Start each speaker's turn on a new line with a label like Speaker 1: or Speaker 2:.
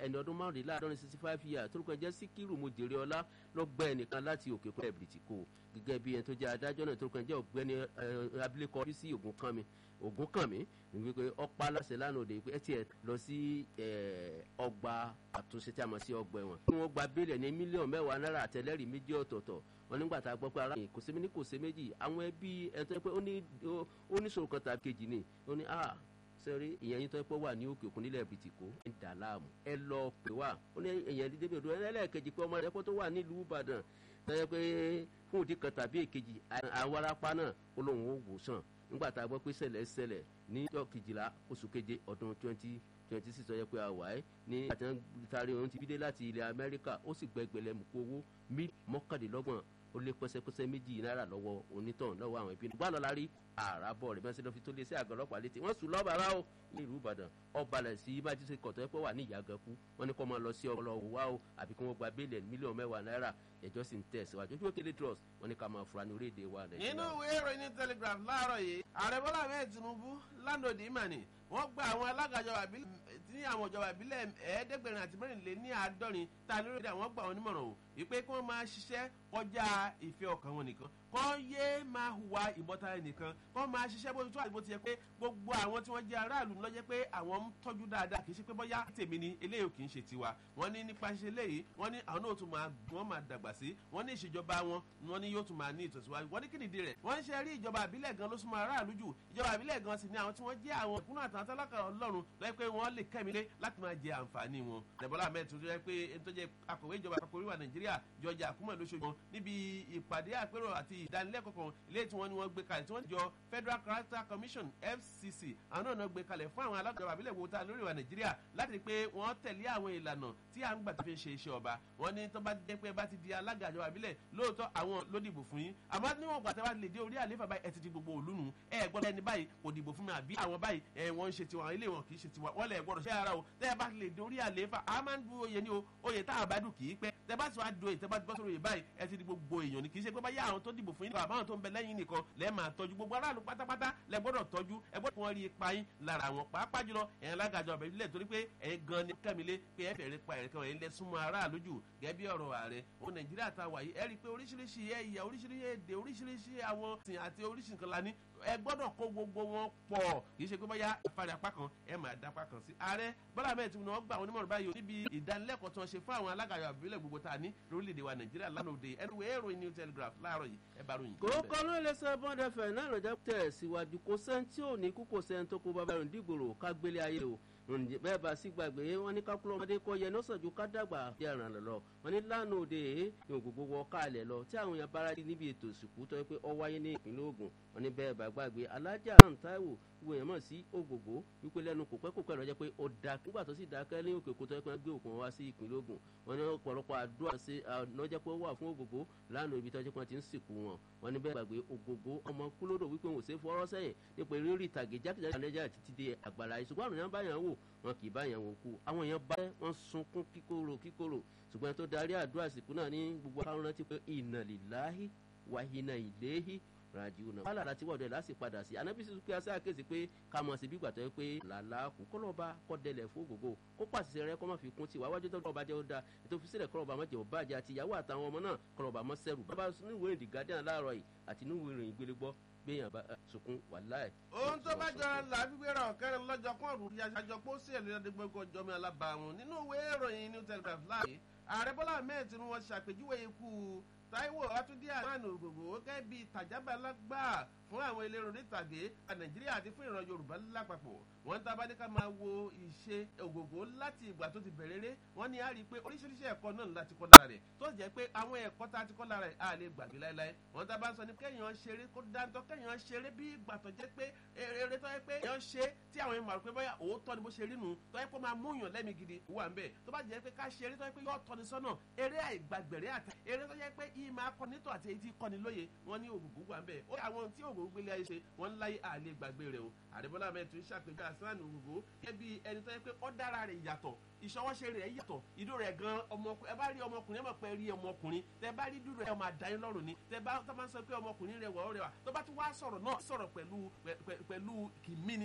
Speaker 1: ẹni ọdún márùnléláàádọ́rin sixty five years torúkọ jẹ́ síkírù mojèrè ọlá ló gbẹ ẹnìkan láti òkè kọ́ ẹ̀bìrìtì kò gẹ́gẹ́ bí ẹni tó jẹ́ adájọ́ náà torúkọ jẹ́ ọ̀gbẹ́ni abilékọ bísí ògúnkànmí ògúnkànmí wípé ọ̀pá aláṣẹ lánàá òde pé ẹ tiẹ̀ lọ sí ọgbà àtúnṣe tí a mọ̀ sí ọgbà ẹ̀wọ̀n kí wọ́n gba bílẹ̀ ní mílíọ̀nù mẹ́wàá náírà àtẹlẹ́rìí méjì ọ̀tọ̀ọ̀tọ̀ wọn nígbà tá a gbọ́ pé ara yìí kò sí ní kò sí méjì àwọn ẹbí ẹ tó yẹ pé ó ní sòrò kan tàbí kejì ni ó ní a sẹ́rí ìyẹn yín tó yẹ pé wà ní òkè òkun nílẹ̀ bìtìkó ń dà láàmú ẹ lọ pè wá ó ní ìyẹn dídé bèèrè ẹlẹ́ẹ̀kejì pé ọmọ rẹ kó tó wà nílùú ìbàdàn tó yẹ pé fún òdì kan tàbí èkejì àwọn arápá náà ó lóun ó wò sàn nígbà tá a gbọ́ pé ṣẹlẹ̀ ṣẹlẹ̀ ní ọjọ́ kejìlá oṣù keje ọdún twenty twenty six ọjọ́ pé a wà ẹ́ ní àti tari òun ti bídé láti ilẹ̀ amẹ́ríkà ó sì gbẹgbẹ̀lẹ̀ mú kó owó mí mọ́kàndínlọ́gbọ̀n ó lé pẹ́sẹ́pẹ́sẹ́ méjì náírà lọ́wọ́ onítàn lọ́wọ́ àwọn ìbínú gbà lọ́la rí àràbọ̀ rẹ̀ bẹ́sẹ̀ lọ́ fi tó lé sí àgọ́ ọlọ́pàá létí wọ́n sùn lọ́ba ara o ní ìlú ìbàdàn ọbalẹ̀ sí májísẹ́ kọ̀tọ́ ẹ̀ pé wà ní ìyàgànkú wọ́n ní kó máa lọ sí ọlọ́wọ́ wa o àbí kí wọ́n gba bílíọ̀n mílíọ̀nù mẹ́wàá náírà ẹjọ́ sì ń tẹ̀síwájú ojú òkèlè trust wọ́n ní ká máa fura ní orílẹ̀-èdè wa nàìjíríà.
Speaker 2: nínú ìwé ìròyìn telegraph láàárọ̀ yìí ààrẹ bọ́lá ahmed tinubu lánàá ìmàní wọ́n gba àwọn alága ìjọba ìbílẹ̀ ní àwọn ìjọba ìbílẹ̀ ẹ̀ẹ́dẹ́gbẹ̀rin àti mẹ́rìnlé ní àádọ́rin tá a lórí àwọn gbà wọn nímọ̀ràn o wípé kí wọ́n máa ṣiṣẹ́ kọjá ìfẹ́ ọkàn wọn nìkan kọ́ yé máa hùwà ìbọ̀tà ẹnìkan kọ́ máa ṣiṣẹ́ bó tó àti bó ti yẹ pé gbogbo àwọn tí wọ́n jẹ́ aráàlú ló jẹ́ pé àwọn ń tọ́jú dáadáa kì í ṣe pé bọ́yá tèmi ni eléyìí kì í ṣe tiwa wọ́n ní nípa ṣe léyìí wọ́n ní àwọn náà tún máa wọ́n máa dàgbà sí wọ́n ní ìṣèjọba wọn wọ́n ní yóò tún máa ní ìtẹ̀síwájú wọ́n ní kí nìdí rẹ̀ wọ́n ń ṣe rí ìjọba àbílẹ̀ gan ló súnmọ́ aráàlú jù ìjọba àbílẹ̀ gan sì ni àwọn tí wọ́n jẹ́ àwọn ìkúnnà àtàwọn tálákà ọlọ́run lọ́yẹ́ pé wọ́n lè kẹ́milé láti máa jẹ àǹfààní wọn. Dẹ̀bọ́lá Ahmed tó jẹ́ pé ẹni tó jẹ́ akọ̀wé ìjọba àpapọ̀ oríwà Nàìjíríà George Akume lóṣooṣù wọn níbi ìpàdé àpérò àti ìdánilẹ́kọ̀ọ́ kan ilé tí wọ́n ní wọ́n gbé kalẹ̀ tí wọ́n jọ Federal Character Commission FCC àwọn náà gbé kalẹ̀ fún àwọn alájọba àbílẹ̀ wo ta lórí ìwà Nàìjíríà láti rí pé wọ́n tẹ̀lé àwọn ìlànà tí à ń gbà tó fi ń ṣe iṣẹ́ ọba wọ́n ní tó bá jẹ́ pé bá ti di alága àjọba àbílẹ̀ lóòótọ́ àwọn ló dìbò fún yín àmọ́ níwọ̀n gbà tẹ́ bá lè dé orí àléfà báyìí ẹ ti di gbogbo òlú nù ẹ gbọ́dọ̀ ẹni báyìí kò dìbò fún mi àbí àwọn báyìí ẹ wọ́n ń ṣe tiwọn ilé wọn kì í ṣe tiwọn wọ́n lẹ̀ gbọ́dọ̀ ṣe ara o tẹ́ ẹ bá lè dé orí àléfà a máa ń du oyè ní o oyè tá a bá dùn kì í pẹ́ tẹ́ bá ti wá do oyè tẹ́ bá ti bọ́ sórí oyè báyìí ẹ ti di gbogbo èèyàn ni kì í ṣe pé báyà àwọn tó dìbò fún yín nìkan àbáwọn tó ń bẹ lẹ́yìn nìkan lẹ́ẹ̀ máa tọ́jú gbogbo aráàlú pátápátá lẹ gbọ́dọ̀ tọ́jú ẹ gbọ́dọ̀ wọn rí ipa yín lára àwọn pàápàá jùlọ ẹ̀yin alágàjọ ọ̀bẹ ìbílẹ̀ torí pé ẹ̀yin gan ni kẹ́milé pé ẹ fẹ̀rẹ̀ pa ẹ̀rẹ̀ kan ẹ̀yin lẹ súnmọ́ aráàlú jù gẹ́gẹ́ bí ọ̀rọ̀ ààrẹ òun nàìjíríà ta wà yìí ẹ rí i pé oríṣiríṣi ẹ̀yà oríṣiríṣi èdè oríṣiríṣi àwọn sìn àti oríṣiríṣi nǹkan la ní ẹ gbọ́dọ̀ kó gbogbo wọn pọ̀ kì í ṣe pé bóyá ìparí apá kan ẹ máa dá apá kan sí. ààrẹ bọ́lá mẹ́rin tí wọ́n gbà wọn nímọ̀ràn báyìí níbi ìdánilẹ́kọ̀ọ́ tí wọ́n ṣe fún àwọn alágàyọ̀ àbílẹ̀ gbogbo tá a ní lórílẹ̀‐èdè wa nàìjíríà lánàá òde ẹnu èrò new telegraph láàárọ̀ yìí ẹ bá ròyìn.
Speaker 1: kókó ló lè sọ bọ́ndẹ fẹ̀ náà lọ́jọ́ tẹ̀ síwájú kó sẹ́ńtì ò ní kú kó sẹ́ńtì kó bàbá rìn dìgbòrò ká gbélé ayé o bẹ́ẹ̀ bá sí gbàgbé wọn ní kákúrò ọmọdé kọ́ yẹ lọ́sàájú ká dàgbà bí àràn lọ wọn ní lánàá òde ìhùn gbogbo wọ káàlẹ̀ lọ tí àwọn èèyàn bára dé níbi ètò ìsìnkú tó yẹ pé ọ wáyé ní ìpínlẹ̀ Ògùn wọn ní bẹ́ẹ̀ bá gbàgbé alájà Táíwò gbogbo èèyàn mọ̀ sí ògògó wípé lẹ́nu kò pẹ́ kò pẹ́ lọ́jọ́ pé ó da nígbà tó sì dákẹ́ ní òkè kótó ẹ̀pẹ́ gbé òkun wá sí ìpínlẹ̀ Ògùn wọn ní ọ̀pọ̀lọpọ̀ àdúrà ṣe lọ́jọ́ pé ó wà fún ògògó lánàá ibi tọ́jú pé ti ń sìnkú wọn wọn ní bẹ́ẹ̀ gbàgbé ògògó ọmọ kúlódò wípé wọn ò ṣe fọwọ́ sẹ́yìn nípa eré ìtàgé jákèjádé nàìjíríà títí dé àgbàlá ìṣùgbọ́n àrùn yẹn bá yàn wò wọn kì í bá yàn wò kú àwọn èèyàn bá wọn sunkún kíkorò kíkorò ṣùgbọ́n tó darí àdúrà sìnkú náà ní gbogbo àwọn rántí pé inna lillahi wa inna ilayhi rajiun náà. wàhálà láti wọ̀dọ̀ láti padà sí anábì sísun pé aṣáá kéésì pé ká mọ̀ sí bí gbàtọ́ yẹ pé làlá kù kọ́lọ́ba kọ́ dẹlẹ̀ fún ògògó kó pàṣẹ rẹ kọ́ mọ̀ fi kún tiwa wájú tó kọ́lọ́ba jẹ́ ó da ètò òfìsílẹ̀ kọ́lọ́ba mọ̀ jẹ́ ó bàjẹ́ àti ìyàwó àtàwọn ọmọ náà kọ́lọ́ba mọ̀ sẹ́rù. bàbá níwèé ìdí guardian láàárọ̀ yìí àti níwèé ìròyìn gbélé gbọ́ gbéyàn bá sunkún wàláì.
Speaker 2: ohun tó bá jọra là á gbígbéra ọ̀kẹ́rẹ́ lọ́jọ́ kún ọ̀rùn ìyá àjọ pósí ẹ̀ lórí ẹ̀dẹ́gbẹ́gbẹ́ ọjọ́ mi alábàáwọn nínú ìwé ìròyìn new telegraph láàyè ààrẹ bọ́lá ahmed tinubu wọn ṣàpèjúwe ikú taiwo atúndí àmàlù ògògò gẹ́gẹ́ bíi tàjábàlágbà fún àwọn elérò nítàgé nàìjíríà àti fún ìran yorùbá lápapọ̀ wọ́n tá a bá ní ká máa wo ìṣe ògògó láti ìgbà tó ti bẹ̀rẹ̀ ré wọ́n ní a rí i pé oríṣiríṣi ẹ̀kọ́ náà láti kọ́ lára rẹ̀ tó jẹ́ pé àwọn ẹ̀kọ́ tá a ti kọ́ lára rẹ̀ a lè gbàgbé láéláé wọ́n tá a bá ń sọ ní kéèyàn ṣeré kó dáńtọ́ kéèyàn ṣeré bí ìgbà tó jẹ́ pé eré tó yẹ pé èèyàn ṣe tí àwọn èèyàn mọ̀ pé bóyá òótọ́ ni bó ṣe rí nu tó yẹ pé máa mú yàn lẹ́mí gidi wà ń bẹ̀ tó bá jẹ́ pé ká ṣeré tó yẹ pé yóò tọ́ni sọ́nà eré àìgbàgbẹ̀rẹ̀ àtà eré tó yẹ pé yìí máa kọ́ni tó àti èyí tí kọ́ni lóye wọ́n ní ògùngùn wà ń bẹ̀ ó àwọn tí ògùngùn gbélé ayé ṣe wọ́n láyé àlè gbàgbé rẹ̀ o àdébọ́lá mẹ́rin tún ṣàpèjọ àsán ògùngùn gẹ́gẹ́ bí ẹni tó yẹ pé ó dára rẹ̀ yàtọ̀ ìṣọwọ́ṣe rẹ̀ yàtọ̀ ìdó rẹ̀ gan ọmọkùnrin ẹ bá rí ọmọkùnrin ẹ mọ̀ pé rí ọmọkùnrin tẹ bá rí dúró ẹ máa dá yín lọ́rùn ni tẹ bá tó máa ń sọ pé ọmọkùnrin rẹ̀ wọ̀ ọ́ rẹ̀ wà tó bá tún wá sọ̀rọ̀ náà sọ̀rọ̀ pẹ̀lú pẹ̀lú kìmíní